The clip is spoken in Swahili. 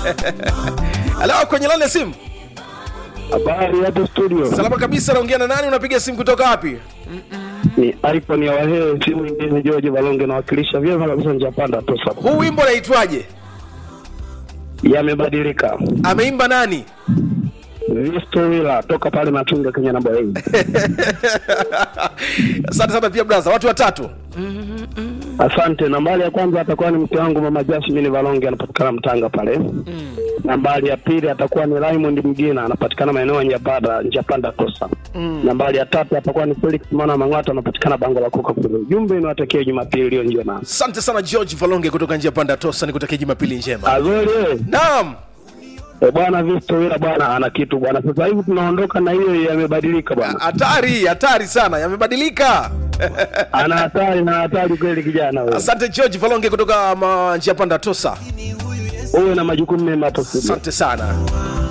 halo kwenye lani ya simu Habari hapo studio. salama kabisa naongea na nani unapiga simu kutoka wapi Ni iPhone ya Wahee, simu nyingine George Balonge nawakilisha vyema kabisa njia panda tosa. huu wimbo unaitwaje Yamebadilika. ameimba nani Visto Wila toka pale Matunga Kenya namba 8. asante sana pia braza watu watatu Asante. Nambari ya kwanza atakuwa ni mke wangu mama Jasmine Balonge anapatikana Mtanga pale. Nambari ya pili atakuwa ni Raymond Mgina anapatikana maeneo ya Njapanda Njapanda Tosa. Nambari ya tatu atakuwa ni Felix Mwana Mang'ata anapatikana bango la kuka kule. Ujumbe niwatakie Jumapili iliyo njema. asante sana george valonge kutoka njia panda tosa nikutakia jumapili njema Azori eh. naam E bwana Visto Wila bwana ana kitu bwana. Sasa hivi tunaondoka na hiyo yamebadilika bwana. hatari hatari sana yamebadilika Ana hatari na hatari kweli kijana wewe. asante george valonge kutoka ma- njia panda tosa Uwe na majukumu mema hapo studio. asante sana